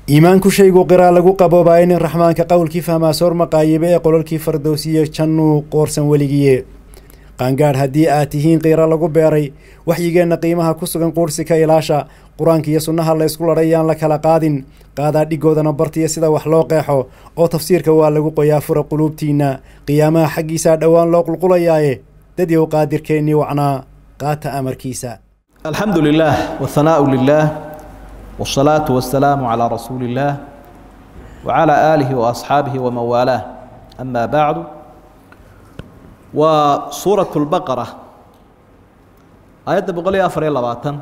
iimaanku shaygu qiraa lagu qaboobaayo nin raxmaanka qowlkii fahmaa soor maqaayibe ee qololkii fardowsiye jannuu qoorsan weligiye qaangaadh haddii aad tihiin qiira lagu beeray waxyigeenna qiimaha ku sugan quursi ka ilaasha qur-aanka iyo sunnaha la ysku ladhay yaan la kala qaadin qaadaa dhigoodana bartiya sida wax loo qeexo oo tafsiirka waa lagu qoyaa fura quluubtiinna qiyaamaha xaggiisaa dhowaan loo qulqulayaaye dadyow qaadirkeennii wacnaa qaata amarkiisa alxamdu lilah wahanaau lilah wاsalaatu wasalaamu calaa rasuuli illaah wacalaa aalihi waasxaabihi waman waalaah ama bacdu waa suuraة اlbaqara aayadda boqol iyo afar iyo labaatan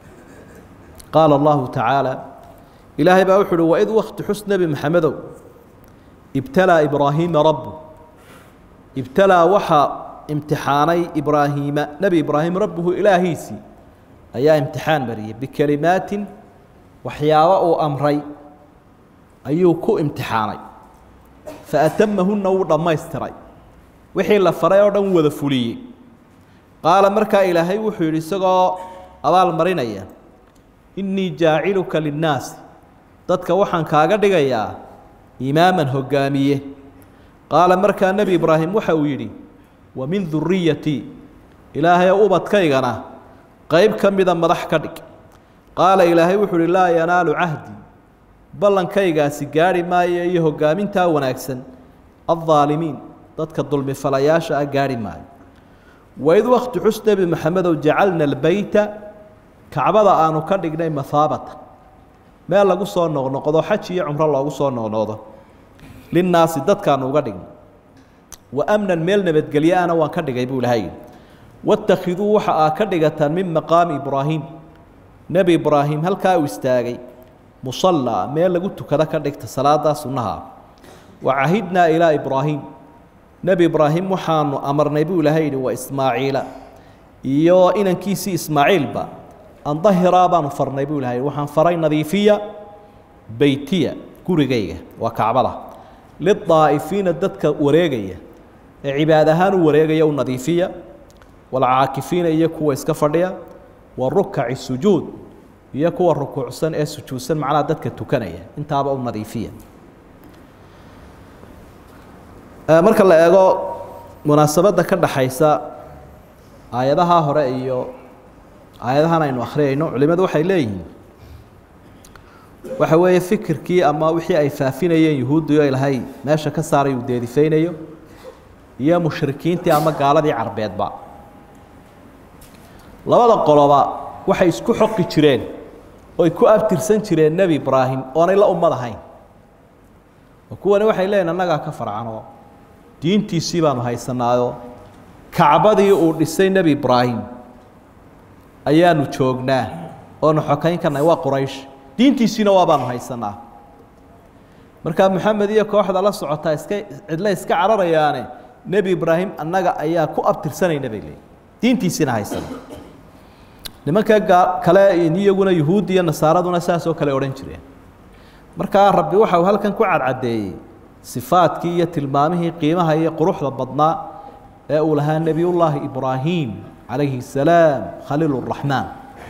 qaala allahu tacaala ilaahay baa wuxu uhi waid wakti xus nebi maxamedow ibtalaa ibraahiima rabu ibtalaa waxaa imtixaanay ibraahiima nebi ibraahim rabbuhu ilaahiisii ayaa imtixaan mariyey bikelimaatin waxyaabo uu amray ayuu ku imtixaanay faatamahunna wuu dhammaystiray wixii la faray oo dhan wada fuliyey qaala markaa ilaahay wuxuu yidhi isagoo abaal marinaya innii jaaciluka linnaasi dadka waxaan kaaga dhigayaa imaaman hoggaamiye qaala markaa nebi ibraahim waxa uu yidhi wa min duriyatii ilaahay ubadkaygana qayb ka mida madax ka dhig qaala ilaahay wuxuu uhi laa yanaalu cahdi ballankaygaasi gaarhi maayo iyo hoggaamintaa wanaagsan addaalimiin dadka dulmifalayaasha ah gaarhi maayo waid wakti xus nebi maxamedow jacalna albeyta kacbada aanu ka dhignay mahaabata meel lagu soo noqnoqdo xaj iyo cumro loogu soo noqnoqdo linnaasi dadkaanu uga dhignay wa amnan meel nabadgelye ana waan ka dhigay buu ilahay wattakhiduu waxa aa ka dhigataan min maqaami ibraahim nebi ibraahim halkaa uu istaagay musallaa meel lagu tukado ka dhigta salaadaa sunnaha wa cahidnaa ilaa ibraahim nebi ibraahim waxaanu amarnay buu ilahay yidhi wa ismaaciila iyo inankiisii ismaaciilba an dahiraa baanu farnay buu ilahay waxaan faray nadiifiya beytiya gurigayga waa kacbada lidaa'ifiina dadka wareegaya ee cibaad ahaan u wareegaya u nadiifiya walcaakifiina iyo kuwa iska fadhiya wa rukaci sujuud iyo kuwa rukuucsan ee sujuudsan macnaha dadka tukanaya intaaba u nadiifiya marka la eego munaasabadda ka dhaxaysa aayadaha hore iyo aayadahan aynu akhriyayno culimadu waxay leeyihiin waxa weeye fikirkii ama wixii ay faafinayeen yuhuuddiyo ilahay meesha ka saaray uu deedifeynayo iyo mushrikiintii ama gaaladii carbeedba labada qoloba waxay isku xoqi jireen oy ku abtirsan jireen nebi ibraahim oonay la ummad ahayn oo kuwani waxay leeyihin annagaa ka farcanoo diintiisii baanu haysanaayo kacbadii uu dhisay nebi ibraahim ayaanu joognaa oonu xokayn karnay waa quraysh diintiisiina waa baanu haysanaa markaa moxamed iyo kooxda la socotaa iska cidle iska cararayaane nebi ibraahim annaga ayaa ku abtirsanayna bay leeyihin diintiisiina haysana nimanka kale iyaguna yuhuud iyo nasaaraduna saasoo kale odhan jireen markaa rabbi waxa uu halkan ku cadcadeeyey sifaadkii iyo tilmaamihii qiimaha iyo quruxda badnaa ee uu lahaa nebiyullaahi ibraahim calayhi salaam khaliil raxmaan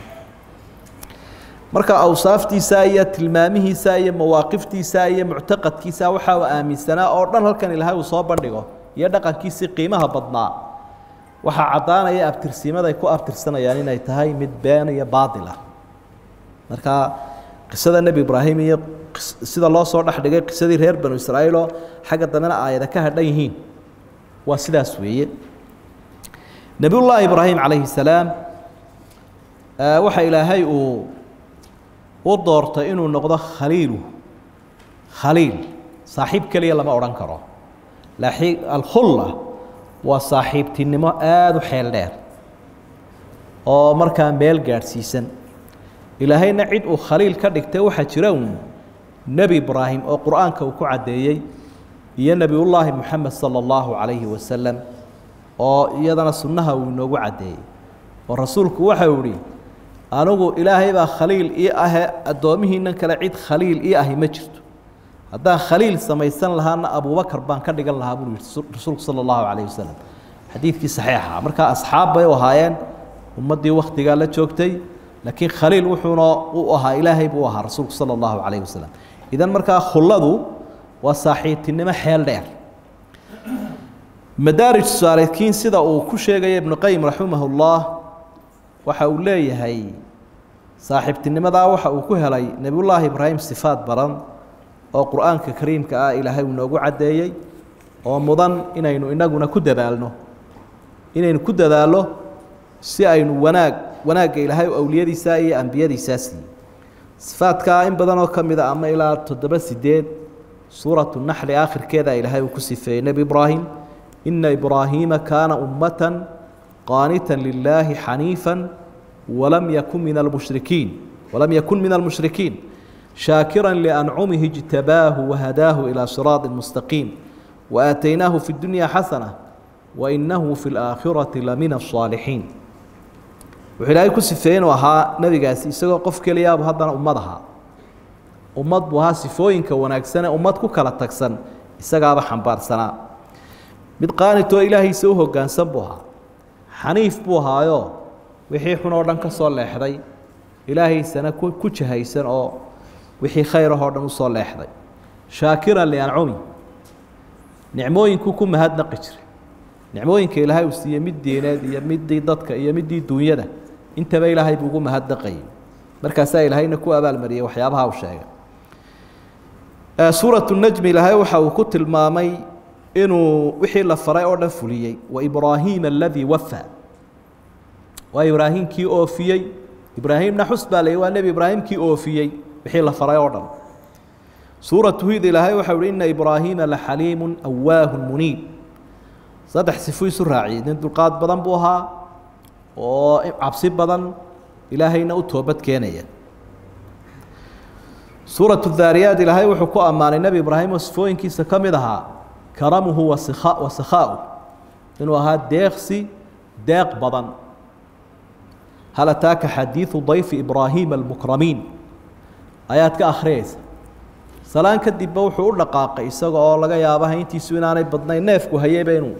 marka awsaaftiisa iyo tilmaamihiisa iyo mawaaqiftiisa iyo muctaqadkiisa waxa uu aaminsanaa oo dhan halkan ilaahay uu soo bandhigo iyo dhaqankiisii qiimaha badnaa waxaa caddaanaya abtirsiimada ay ku abtirsanayaan inay tahay mid been iyo baatila marka qisada nebi ibraahim iyo sida loo soo dhex dhigay qisadii reer banu israa'iiloo xagga dambena aayada ka hadhan yihiin waa sidaas weeye nebiyullaahi ibraahim calayhi salaam waxa ilaahay uu u doortay inuu noqdo khaliilu khaliil saaxiib keliya lama odhan karo laakiin alkhulla waa saaxiibtinimo aada u xeel dheer oo markaa meel gaadhsiisan ilaahayna cid uu khaliil ka dhigtay waxaa jira un nebi ibraahim oo qur-aanka uu ku caddeeyey iyo nebiyullaahi moxamed sala allahu calayhi wasalam oo iyadana sunnaha uu inoogu caddeeyey oo rasuulku waxau ihi anigu ilaahay baa khaliil ii ahe addoomihiinan kale cid khaliil ii ahi ma jirto haddaan khaliil samaysan lahaana abubakar baan ka dhigan lahaa buu yihi rasuulku sala allahu calayh wasalam xadiidkii saxiixa markaa asxaab bay u ahaayeen ummaddii wakhtigaa la joogtay laakiin khaliil wuxuuna u ahaa ilaahay buu ahaa rasuulku sala allahu calayh wasalam idan markaa khulladu waa saaxiibtinimo xeel dheer madaarij saalikiin sida uu ku sheegaya ibnu qayim raximahullah waxa uu leeyahay saaxiibtinimadaa waxa uu ku helay nebiyullaahi ibraahim sifaad badan oo qur-aanka kariimka ah ilaahay uu noogu caddeeyey oo mudan inaynu inaguna ku dadaalno inaynu ku dadaallo si aynu wanaag wanaagga ilaahay awliyadiisaa iyo ambiyadiisaa siiyey sifaadkaa in badanoo ka mida ama ilaa toddoba sideed suuratu naxli aakhirkeeda ilaahay uu ku sifeeyey nebi ibraahim ina ibraahiima kaana ummatan qaanitan lilaahi xaniifan walam yakun min almushrikiin walam yakun min almushrikiin shaakira liancumihi ijtabaahu wahadaahu ilaa siraadi mustaqiim waaataynaahu fi dunya xasana wainahu fi laakhirati lamina asaalixiin wuxuu ilaahay ku sifeeyey inuu ahaa nebigaasi isagoo qof keliyaabu haddana ummad ahaa ummad buu ahaa sifooyinka wanaagsane ummad ku kala tagsan isagaaba xambaarsanaa mid qaanitoo ilaahiisa u hoggaansan buu ahaa xaniif buu ahaayo wixii xun oo dhan ka soo leexday ilaahaysana ku jahaysan oo wixii khayrahoo dhan usoo leexday shaakiran liancumi nicmooyinkuu ku mahadnaqi jiray nicmooyinka ilaahay uu siiyey mid diineed iyo midii dadka iyo midii duunyada intaba ilaahay buu ugu mahadnaqayay markaasaa ilaahayna ku abaalmariyey waxyaabaha uu sheegay suuratu najmi ilaahay waxa uu ku tilmaamay inuu wixii la faray oo dhan fuliyey waibraahiima aladii wafa waa ibraahimkii oofiyey ibraahimna xus baa la waa nebi ibraahimkii oofiyey wixii la faray oo dhan suuratu huyd ilaahay waxa uhi ina ibraahiima laxaliimu awaahu muniib saddex sifo isu raaciyey nin dulqaad badan buu ahaa oo cabsi badan ilaahayna u toobad keenaya suuratu daariyaat ilaahay wuxuu ku ammaanay nebi ibraahim oo sifooyinkiisa ka mid ahaa karamuhu wasikha wasakhaau inuu ahaa deeqsi deeq badan hal ataaka xadiidu dayfi ibraahiima almukramiin ayaad ka akhriyeysa salaan kadibba wuxuu u dhaqaaqay isaga oo laga yaaba hayntiisu inaanay badnayn neefku hayeyba inuu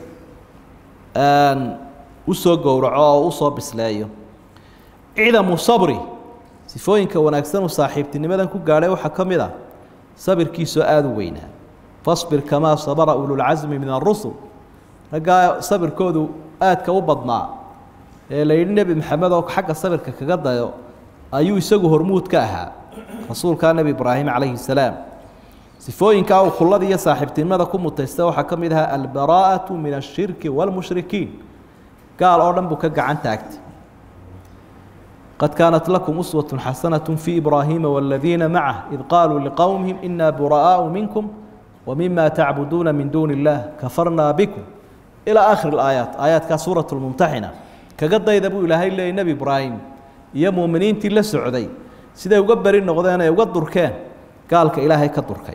usoo gowraco oo usoo bisleeyo cidamu sabri sifooyinka wanaagsan uu saaxiibtinimadan ku gaadhay waxaa ka mid ah sabirkiisoo aada u weynaa fasbir kamaa sabara ululcasmi min arusul raggaa sabirkoodu aadka u badnaa ee la yidhi nebi maxamed oo xagga sabirka kaga dayo ayuu isagu hormuud ka ahaa rasuulkaa nebi ibraahim calayhi salaam sifooyinkaa uu khulada iyo saaxiibtinimada ku mutaysta waxaa ka mid ahaa albaraa'atu min ashirki waalmushrikiin gaal oo dhan buu ka gacan taagtay qad kaanat lakum uswat xasanaة fii ibraahiima wاladiina macah id qaaluu liqowmihim ina buraa'aau minkum wmima tacbuduuna min duuni اllah kafarnaa bikum ilaa aakhir اlaayaat aayaadkaa suuraة lmumtaxina kaga dayda buu ilaahay leeyay nebi ibraahim iyo muuminiintii la socday siday uga beri noqdeen ay uga durkeen gaalka ilaahay ka durkay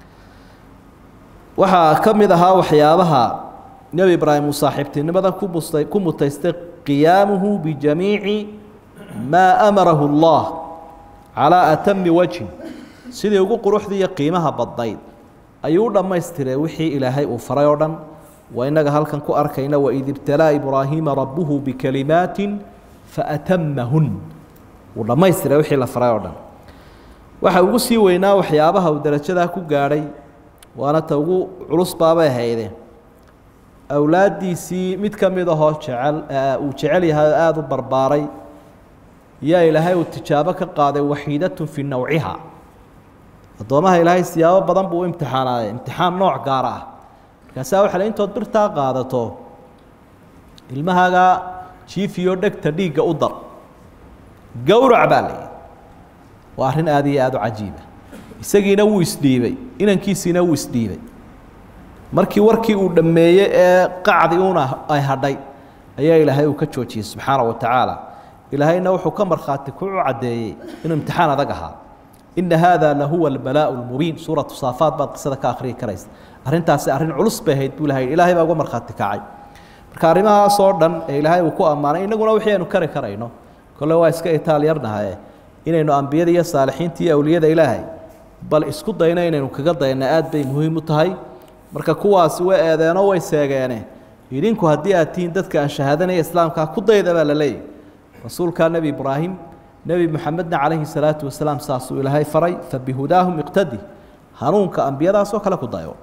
waxaa ka mid ahaa waxyaabaha nebi ibraahim uu saaxiibtinimadan ku mustay ku mutaystay qiyaamuhu bijamiici maa amarahu اllah calaa atami wajhin sidii ugu quruxdii iyo qiimaha badnayd ayuu u dhammaystiray wixii ilaahay uu faray oo dhan waa innaga halkan ku arkayna waid ibtalaa ibraahiima rabbuhu bikalimaatin faatamahun wuu dhammaystiray wixii la faray oo dhan waxa ugu sii weynaa waxyaabaha uu darajadaa ku gaadhay waana ta ugu culus baabay hayde awlaaddiisii mid ka mid ahoo jecel uu jecel yahay oo aada u barbaaray yaa ilaahay uu tijaabo ka qaaday waxiidatun fii nawciha addoomaha ilaahay siyaabo badan buu u imtixaanaaye imtixaan nooc gaara ah markaasaa waxa le intood birtaa qaadato ilmahaagaa jiifiyo dhegta dhiigga u dar gowrac baa la yidhi waa arrin aada iyo aada u cajiiba isagiina wuu isdhiibay inankiisiina wuu isdhiibay markii warkii uu dhammeeyey ee qacdi uuna ay hadhay ayaa ilaahay uu ka joojiyey subxaana wa tacaala ilaahayna wuxuu ka markhaati ku caddeeyey inuu imtixaan adag ahaa ina haada lahuwa albalaa'u lmubiin suuratu saafaad baad qisada ka akhriyi karaysa arrintaasi arrin culus bay ahayd buu ilahay ilaahay baa uga markhaati kacay marka arrimahaas oo dhan ee ilaahay uu ku ammaanay innaguna wixii aynu kari karayno kolle waa iska itaal yarnahaye inaynu ambiyada iyo saalixiinta iyo awliyada ilaahay bal isku dayno inaynu kaga dayna aad bay muhiim u tahay marka kuwaasi way eedeenoo way seegeene idinku haddii aad tihiin dadka aan shahaadanaya islaamkaa ku dayda baa la leeyahy rasuulkaa nebi ibraahim nebi moxamedna calayhi salaatu wasalaam saasuu ilaahay faray fabihudaahum iqtadi hanuunka ambiyadaasoo kale ku dayo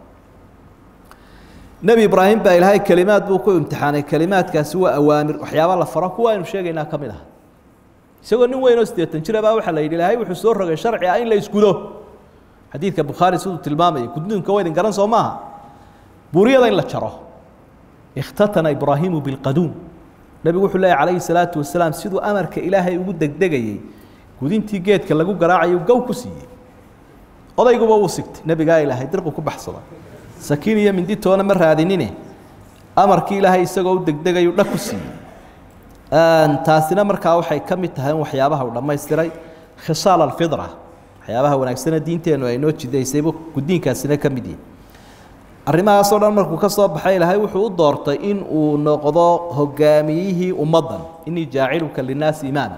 nebi ibraahim baa ilaahay kelimaad buu ku imtixaanay kelimaadkaasi waa awaamir waxyaaba la faro kuwa aynu sheegaynaa ka mid ah isagoo nin weyn oo siddeetan jira baa waxaa la yidhi ilaahay wuxuu soo rogay sharci ah in la isgudo xadiidka bukhaari siduu tilmaamaya gudniinka waa idin garan soo maaha buuriyada in la jaro ikhtatana ibraahiimu bilqaduum nebigu wuxuu leeyahy calayhi salaatu wasalaam siduu amarka ilaahay ugu degdegayey gudintii geedka lagu garaacayo gow ku siiyey odayguba wuu sigtay nebigaa ilaahay dirqu ku baxsada sakiin iyo minditoona ma raadinine amarkii ilaahay isagoo u degdegayu dhag ku siiyey taasina markaa waxay ka mid tahay in waxyaabaha uu dhammaystiray khisaal alfidra waxyaabaha wanaagsane diinteennu ay noo jidaysaybu gudiinkaasina ka mid yihi arrimahaasoo dhan markuu ka soo baxay ilaahay wuxuu u doortay in uu noqdo hogaamiyihii ummaddan inii jaaciluka linnaasi imaama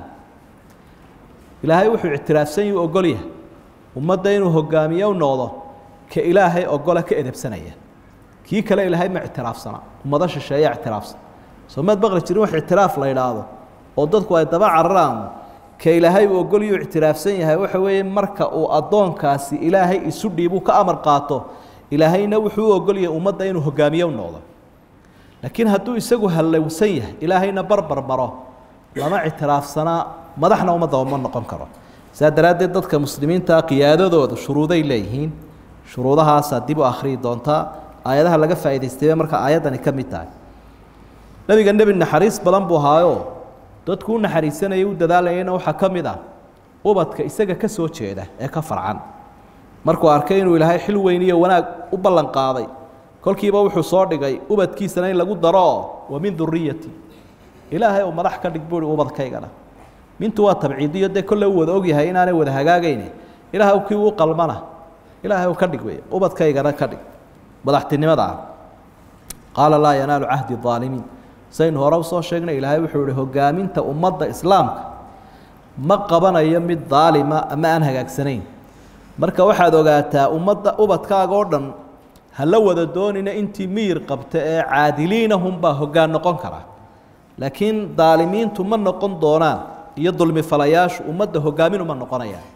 ilaahay wuxuu ictiraafsan yuu ogol yahay ummadda inuu hogaamiye u noqdo ka ilaahay ogola ka edebsanaya kii kale ilaahay ma ictiraafsana ummado shisheeya ictiraafsan soo maad baqli jirin wax ictiraaf la idhaahdo oo dadku ay daba cararaan ka ilaahay uu ogol yuu ictiraafsan yahay waxa weeye marka uu addoonkaasi ilaahay isu dhiibuu ka amar qaato ilaahayna wuxuu u ogol yahay ummadda inuu hogaamiye u noqdo laakiin hadduu isagu hallowsan yahay ilaahayna barbar maro lama ictiraafsanaa madaxna ummadda uma noqon karo saa daraaddeed dadka muslimiinta qiyaadadooda shuruuday leeyihiin shuruudahaasaa dib u akhriyi doontaa aayadaha laga faa'idaystay bay marka aayaddani ka mid tahay nebiga nebi naxariis badan buu ahaayoo dadku u naxariisanayay u dadaalayayna waxaa ka mid ah ubadka isaga ka soo jeeda ee ka farcan markuu arkay inuu ilaahay xil weyn iyo wanaag u ballan qaaday kolkiiba wuxuu soo dhigay ubadkiisana in lagu daro wa min duriyati ilaahay uu madax ka dhig buuhi ubadkaygana mintu waa tabciidiyo dee kolle u wada ogyahay inaanay wada hagaagayne ilaahay kii uu qalmana ilaahay uu ka dhig wey ubadkaygana ka dhig madaxtinimada ah qaala laa yanaalu cahdi aalimiin saynu hore usoo sheegnay ilaahay wuxuu ihi hogaaminta ummadda islaamka ma qabanayo mid daalima ama aan hagaagsanayn marka waxaad ogaataa ummadda ubadkaaga oo dhan ha la wada doonina intii miyir qabta ee caadiliinahunbaa hoggaan noqon kara laakiin daalimiintu ma noqon doonaan iyo dulmi falayaashu ummadda hogaaminuma noqonayaan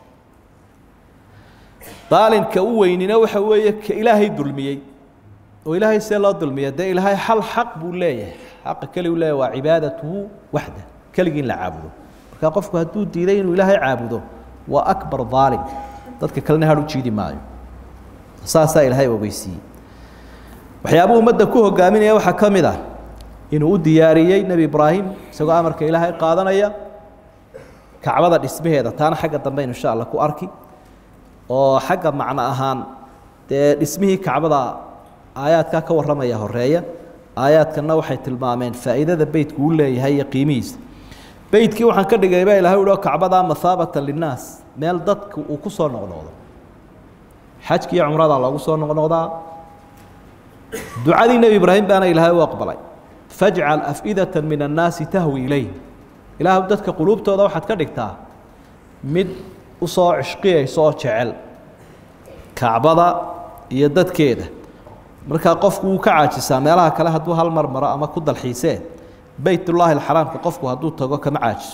daalimka u weynina waxa weeye ka ilaahay dulmiyey oo ilaahay see loo dulmiya dee ilaahay hal xaq buu leeyahay xaqa keligu leeyahy waa cibaadatuhu waxda keligii in la caabudo marka qofku hadduu diiday inuu ilaahay caabudo waa akbar daalim dadka kalena har u jiidi maayo saasaa ilaahay ogeysiiyey waxyaabuu ummadda ku hogaaminaya waxaa ka mid ah inuu u diyaariyey nebi ibraahim isagoo amarka ilaahay qaadanaya kacbada dhismaheeda taana xagga dambe aynu insha allah ku arki oo xagga macno ahaan dee dhismihii kacbada aayaadkaa ka warramaya horeeya aayaadkanna waxay tilmaameen faa'iidada beytku u leeyahay iyo qiimihiisa beytkii waxaan ka dhigay baa ilahay uhi oo kacbadaa mahaabatan linnaas meel dadka uu ku soo noqnoqdo xajki iyo cumrada loogu soo noqnoqdaa ducadii nebi ibraahim baana ilaahay u aqbalay fajcal af'idata min annaasi tahwi ilayh ilaahu dadka quluubtooda waxaad ka dhigtaa mid usoo cishqiyaysa oo jecel kacbada iyo dadkeeda markaa qofku wuu ka caajisaa meelaha kale hadduu hal mar maro ama ku dalxiisee beytullaahi alxaraamka qofku hadduu tago kama caajiso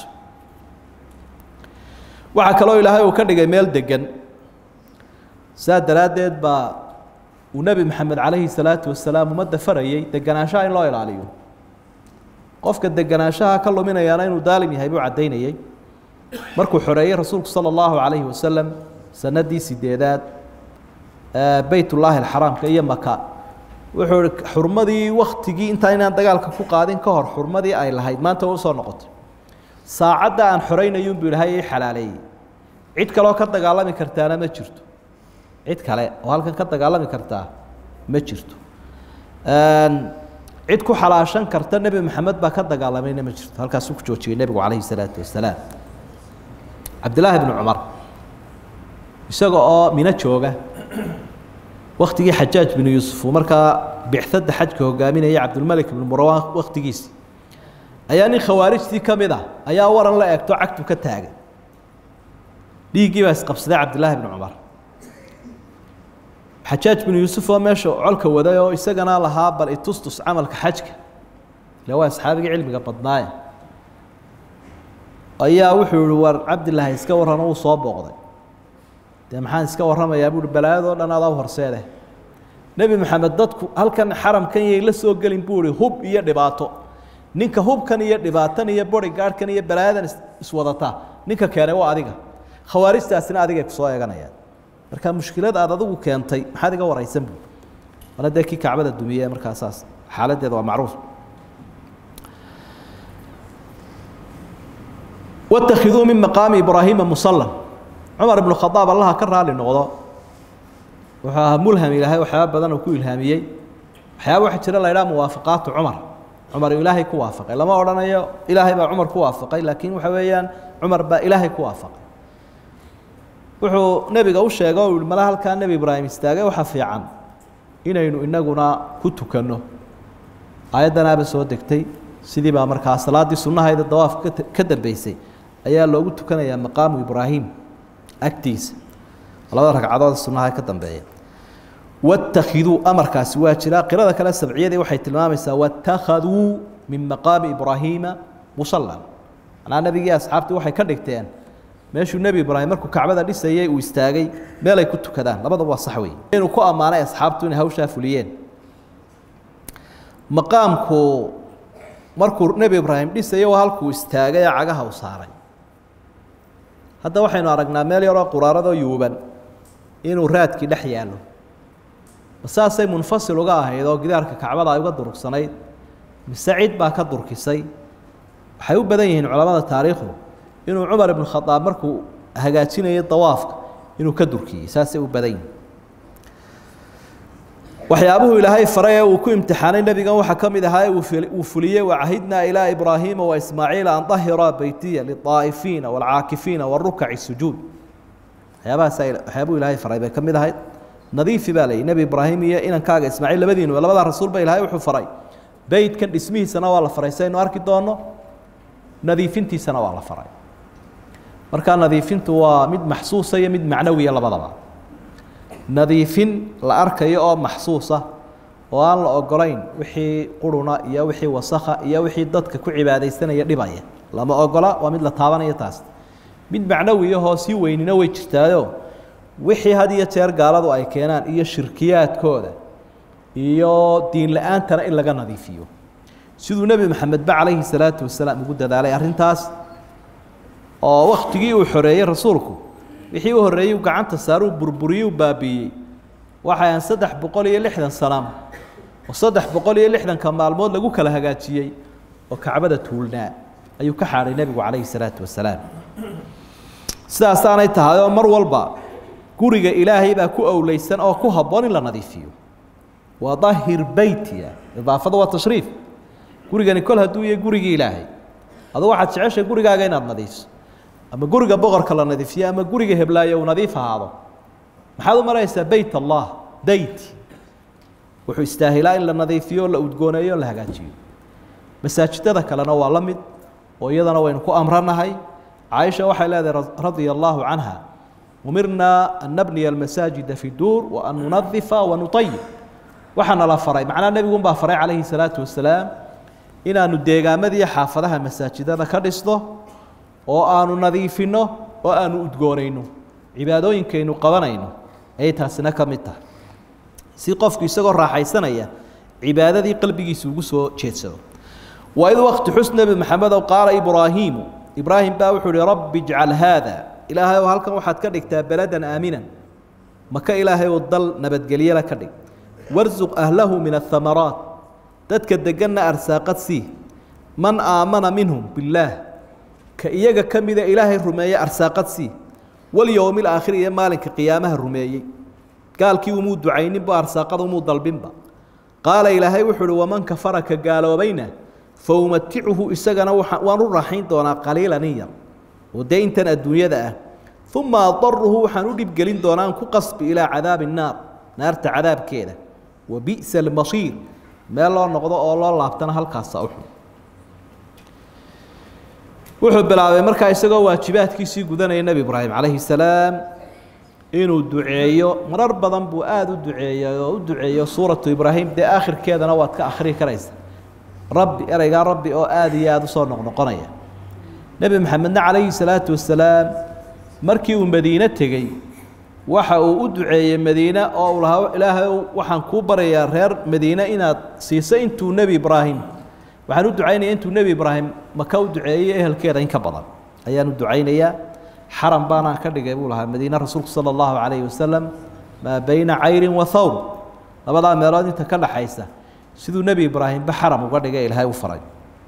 waxaa kaloo ilaahay uu ka dhigay meel degan saa daraaddeed baa uu nebi maxamed calayhi salaatu wasalaam ummadda farayey deganaanshaha in loo ilaaliyo qofka deganaanshaha ka luminayaana inuu daalim yahay buu caddaynayey markuu xoreeyey rasuulku sala allahu calayhi wasalam sanadii sideedaad beytullaahi alxaraamka iyo maka wuxuu ihi xurmadii waktigii intaa inaan dagaalka ku qaadin ka hor xurmadii ay lahayd maanta way usoo noqotay saacadda aan xoreynayuunbu ilaahay ii xalaaleeyey cid kaloo ka dagaalami kartaana ma jirto cid kale oo halkan ka dagaalami kartaa ma jirto cid ku xalaashan karta nebi maxamed baa ka dagaalamayna ma jirto halkaasuu ku joojiyey nebigu calayhi salaatu wasalaam cabdillaahi bnu cumar isaga oo mino jooga waktigii xajaaj binu yuusuf uu markaa bicadda xajka hogaaminaya cabdulmalik ibnu marwaan waktigiisi ayaa nin khawaarijtii ka mid ah ayaa waran la eegto cagtu ka taagay dhiiggii baa isqabsaday cabdillaahi bnu cumar xajaaj binu yuusuf oo meesha colka waday oo isagana lahaa bal itustus camalka xajka ila waa asxaabigii cilmiga badnaaye ayaa wuxuu yihi war cabdilaahi iska warran uu soo booqday dee maxaan iska warramayaa buuhi balaayadoo dhan adaa u horseede nebi maxamed dadku halkan xaramkan yay la soo gelin buu ihi hub iyo dhibaato ninka hubkan iyo dhibaatan iyo bodygaardhkan iyo balaayadan iswadataa ninka keenay waa adiga khawaarijtaasina adigay kusoo eeganayaan marka mushkilad aad adigu keentay maxaad iga waraysan buu mana dee kii kacbada dumiye markaa saas xaaladdeeda waa macruuf watakiduu min maqaami ibraahiima musallan cumar ibnu khadaab allaha ka raali noqdo wuxuu ahaa mulham ilaahay waxyaaba badan uu ku ilhaamiyey waxyaaba waxa jira la ydhaha muwaafaqaatu cumar cumar ilaahay ku waafaqay lama odhanayo ilaahay baa cumar ku waafaqay laakiin waxa weeyaan cumar baa ilaahay ku waafaqay wuxuu nebiga u sheegay o yihi mala halkaa nebi ibraahim istaagay waxa fiican inaynu inaguna ku tukanno aayaddanaaba soo degtay sidii baa markaa salaaddii sunnahayda dawaafka ka dambeysay ayaa loogu tukanayaa maqaamu ibraahim agtiisa labada ragcadood sunnaha ka dambeeya watakiduu amarkaasi waa jiraa qirada kale sabciyadii waxay tilmaamaysaa watakhaduu min maqaami ibraahiima musallan manaa nebigii asxaabtii waxay ka dhigteen meeshuu nebi ibraahim markuu kacbada dhisayey uu istaagay meelay ku tukadaan labadaba waa sax wey inuu ku ammaanay asxaabtu inay hawshaa fuliyeen maqaamku markuu nebi ibraahim dhisayey waa halkuu istaagay ee cagaha u saaray hadda waxaynu aragnaa meel yaroo quraaradoo yuuban inuu raadkii dhex yaallo saasay munfasil uga ahayd oo gidaarka kacbada ay uga durugsanayd mise cid baa ka durkisay waxay u badan yihiin culamada taariikhdu inuu cumar ibnu khadaab markuu hagaajinayay dawaafka inuu ka durkiyey saasay u badan yihin waxyaabuhu ilaahay faray ee uu ku imtixaanay nebigan waxaa ka mid ahaa uu fuliyey wacahidnaa ilaa ibraahiima wa ismaaciila an dahira beytiya liطaa'ifiina waalcaakifiina warukaci sujuud waxyaabahaas waxyaabuu ilaahay faray bay ka mid ahayd nadiifi baa layihi nebi ibraahim iyo inankaaga ismaaciil labadiinu labadaa rasuulba ilaahay wuxuu faray beytkan dhismihiisana waa la faray saynu arki doonno nadiifintiisana waa la faray markaa nadiifintu waa mid maxsuusa iyo mid macnawiya labadaba nadiifin la arkayo oo maxsuusa oo aan la ogolayn wixii quruna iyo wixii wasakha iyo wixii dadka ku cibaadaysanaya dhibaya lama ogola waa mid la taabanayo taas mid macnawiyahoo sii weynina way jirtaayo wixii had iyo jeer gaaladu ay keenaan iyo shirkiyaadkooda iyo diin la-aantana in laga nadiifiyo siduu nebi maxamedba calayhi salaatu wasalaam ugu dadaalay arrintaas oo wakhtigii uu xoreeyey rasuulku wixii u horreeyey gacanta saaruu burburiyey u baabiiyey waxay aan saddex boqol iyo lixdan sanam oo saddex boqol iyo lixdanka maalmood lagu kala hagaajiyey oo kacbada tuulnaa ayuu ka xaadhay nebigu calayhi salaatu wasalaam sidaasaanay tahay oo mar walba guriga ilaahay baa ku owleysan oo ku habboon in la nadiifiyo wadahir beytiya idaafada waa tashriif gurigani kol hadduu yahay gurigii ilaahay adu waxaad jeceshay gurigaaga inaad nadiifso ama guriga boqorka la nadiifiyo ama guriga heblaayo uu nadiif ahaado maxaad u maraysaa beyt allah beyt wuxuu istaahilaa in la nadiifiyo o la udgooneeyo o la hagaajiyo masaajidada kalena waa la mid oo iyadana waynu ku amranahay caaisha waxay leedahay radia allaahu canha umirnaa an nabniya almasaajida fi duur wa an nunadifa wa nutayib waxaana la faray macnaa nebigun baa faray calayhi salaatu wasalaam inaanu deegaamadiiyo xaafadaha masaajidada ka dhisno oo aanu nadiifinno oo aanu udgoonayno cibaadooyinkaynu qabanayno ayay taasina ka mid tahay si qofku isagoo raaxaysanaya cibaadadii qalbigiisa ugu soo jeedsado waid wakti xus nebi maxamedow qaala ibraahiimu ibraahim baa wuxuu uhi rabbi ijcal haada ilaahay oo halkan waxaad ka dhigtaa beladan aaminan maka ilaahay oo dal nabadgelyala ka dhig warsuq ahlahu min ahamaraat dadka deganna arsaaqad sii man aamana minhum billaah ka iyaga ka mida ilaahay rumeeye arsaaqad sii walyowmi alaakhiri iyo maalinka qiyaamaha rumeeyey gaalkii umuu ducayninba arsaaqada umuu dalbinba qaala ilaahay wuxuu uhi waman kafara ka gaaloobayna fa umaticuhu isagana waan u raaxayn doonaa qaliilan in yar oo dee intan adduunyada ah uma adaruhu waxaan u dhibgelin doonaa an ku qasbi ilaa cadaabi nnaar naarta cadaabkeeda wa bi'sa almasiir meel loo noqdo oo loo laabtana halkaasa u xun wuxuu bilaabay markaa isagoo waajibaadkiisii gudanaya nebi ibraahim calayhi salaam inuu duceeyo marar badan buu aada u duceeyey oo u duceeyo suuratu ibraahim dee aakhirkeedana waad ka akhrii karaysa rabbi ereygaa rabbi oo aada iyo aada usoo noqnoqonaya nebi maxamedna calayhi salaatu wasalaam markii uu madiine tegey waxa uu u duceeyey madiine oo uu lahaa ilaahay waxaan kuu baryayaa reer madiine inaad siiso intuu nebi ibraahim waxaan u ducaynaya intuu nebi ibraahim maka u duceeyey ehelkeeda in ka badan ayaan u ducaynayaa xaram baanaan ka dhigay buu lahaa madiine rasuulku sala allahu calayhi wasalam maa bayna cayrin wa thawr labadaa meelood inta ka dhaxaysa siduu nebi ibraahimba xaram uga dhigay ilaahay u faray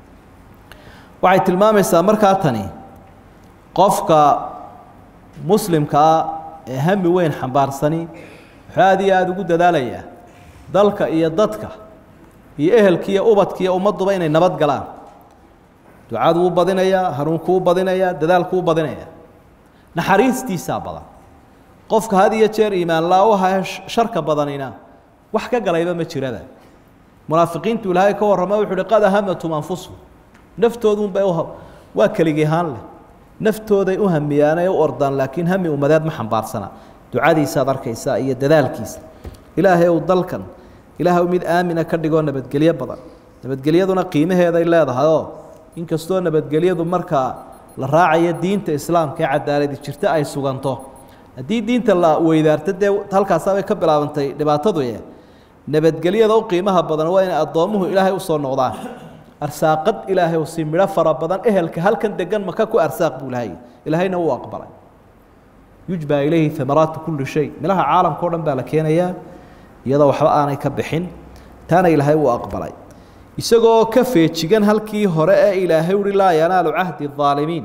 waxay tilmaamaysaa markaa tani qofka muslimkaa ee hami weyn xambaarsani wuxuu aada iyo aada ugu dadaalayaa dalka iyo dadka iyo ehelka iyo ubadka iyo ummadduba inay nabad galaan ducaduu u badinayaa hanuunkuu u badinayaa dadaalkuu u badinayaa naxariistiisaa badan qofka had iyo jeer iimaan laa-uha sharka badanina wax ka galayba ma jiraba munaafiqiintu ilaahay ka warrama wuxu uhi qad ahamatum anfusuhum naftoodunbay waa keligihaan leh naftooday u hamiyaan ee u ordaan laakiin hami ummadeed ma xambaarsana ducadiisaad arkaysaa iyo dadaalkiisa ilaahay ou dalkan ilaahay mid aamina ka dhigoo nabadgelyo badan nabadgelyaduna qiimaheeday leedahayoo inkastoo nabadgelyadu markaa la raacayo diinta islaamka ee cadaaladi jirta ay suganto haddii diinta la weydaarto dee halkaasaabay ka bilaabantay dhibaatadu e nabadgelyada u qiimaha badan waa inay addoommuhu ilaahay usoo noqdaan arsaaqad ilaahay si midho fara badan ehelka halkan degan maka ku arsaaq buu lahay ilaahayna uu aqbalay yujbaa ilayhi amaraatu kulli shay milaha caalamka o dhan baa la keenayaa iyadoo waxba aanay ka bixin taana ilaahay uu aqbalay isagoo ka feejigan halkii hore ee ilaahay uhi laa yanaalu cahdi aalimiin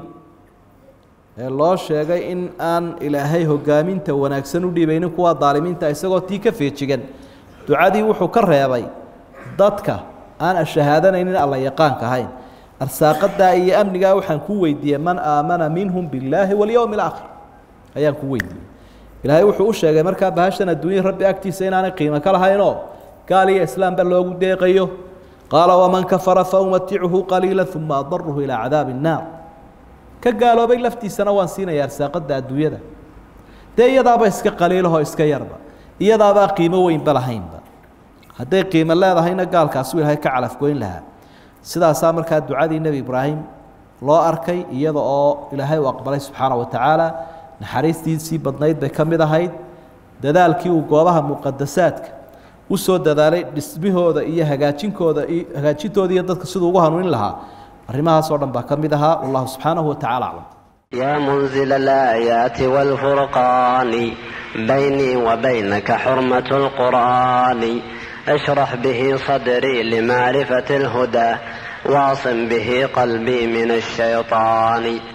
ee loo sheegay in aan ilaahay hogaaminta wanaagsan u dhiibaynin kuwa daalimiinta isagoo tii ka feejigan ducadii wuxuu ka reebay dadka aan ashahaadanaynin alla yaqaanka ahayn arsaaqadaa iyo amnigaa waxaan ku weydiiyey man aamana minhum billaahi walyowmi alaakhir ayaan ku weydiiyey ilaahay wuxuu u sheegay markaa bahashan adduunya rabbi agtiisa inaanay qiimo ka lahaynoo gaal iyo islaamba loogu deeqayo qaala waman kafara faumatichu qaliila uma adaruhu ilaa cadaabi الnaar ka gaaloobay laftiisana waan siinaya arsaaqada adduunyada dee iyadaaba iska qaliilahoo iska yarba iyadaabaa qiimo weynba lahaynba hadday qiimo leedahayna gaalkaasuu ilaahay ka calafgoyn lahaa sidaasaa markaa ducadii nebi ibraahim loo arkay iyada oo ilaahay uu aqbalay subxaana wa tacaala naxariistiisii badnayd bay ka mid ahayd dadaalkii uu goobaha muqadasaadka u soo dadaalay dhismihooda iyo hagaajinkooda hagaajintooda iyo dadka siduu ugu hanuunin lahaa arrimahaas oo dhan baa ka mid ahaa wallahu subxaanahu wa tacala aclam يا منزل الآيات والفرقان بيني وبينك حرمة القرآن اشرح به صدري لمعرفة الهدى واعصم به قلبي من الشيطان